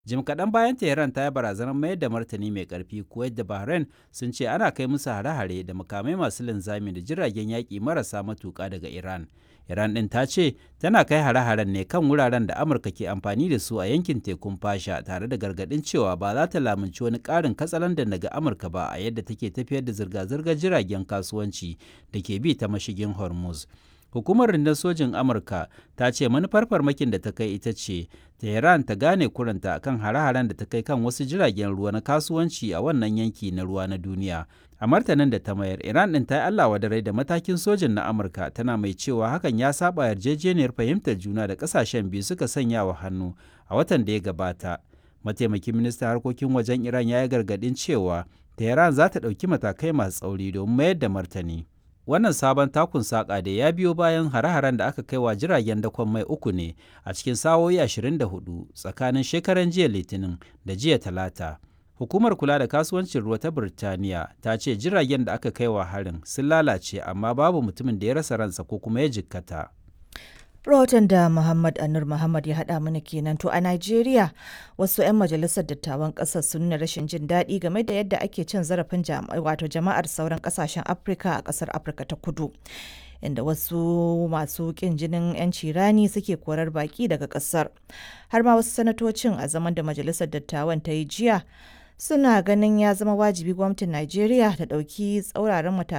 Jim kaɗan bayan Tehran ta yi barazanar mayar da martani mai ƙarfi, Kuwait da Bahrain sun ce ana kai musu hare-hare da makamai masu linzami da jiragen yaƙi marasa matuƙa daga Iran. Iran ɗin ta ce tana kai hare-haren ne kan wuraren da Amurka ke amfani da su a yankin tekun fasha tare da gargaɗin cewa ba za ta lamunci wani ƙarin katsalandan daga Amurka ba a yadda take tafiyar da zirga-zirgar jiragen kasuwanci da ke bi ta mashigin Hormuz. Hukumar rundun sojin Amurka ta ce manufar farmakin da ta kai ita ce Tehran ta gane kuranta kan hare-haren da ta kai kan wasu jiragen ruwa na kasuwanci a wannan yanki na ruwa na duniya. A martanin da ta mayar, Iran ɗin ta yi Allah wadare da matakin sojin na Amurka tana mai cewa hakan ya saba yarjejeniyar fahimtar juna da ƙasashen biyu suka sanya wa hannu a watan da ya gabata. Mataimakin ministan harkokin wajen Iran ya yi gargaɗin cewa Tehran za ta ɗauki matakai masu tsauri domin mayar da martani. Wannan sabon takun saƙa da ya biyo bayan hare-haren da aka kai wa jiragen dakon mai uku ne a cikin sa'o'i 24 tsakanin shekaran jiya Litinin da jiya Talata. Hukumar kula da kasuwancin ruwa ta Birtaniya ta ce jiragen da aka kai wa harin sun lalace amma babu mutumin da ya rasa ransa ko kuma ya jikkata. Rahoton da Muhammad Anur Muhammad ya haɗa mana kenan to a Najeriya wasu 'yan majalisar dattawan ƙasar sun nuna rashin jin daɗi game da yadda ake cin zarafin wato jama'ar sauran ƙasashen Afirka a ƙasar Afirka ta kudu. Inda wasu masu ƙin jinin 'yanci rani suke korar baƙi daga ƙasar. Har ma wasu sanatocin a zaman da majalisar dattawan ta yi jiya suna ganin ya zama wajibi gwamnatin Najeriya ta ɗauki tsauraran matakai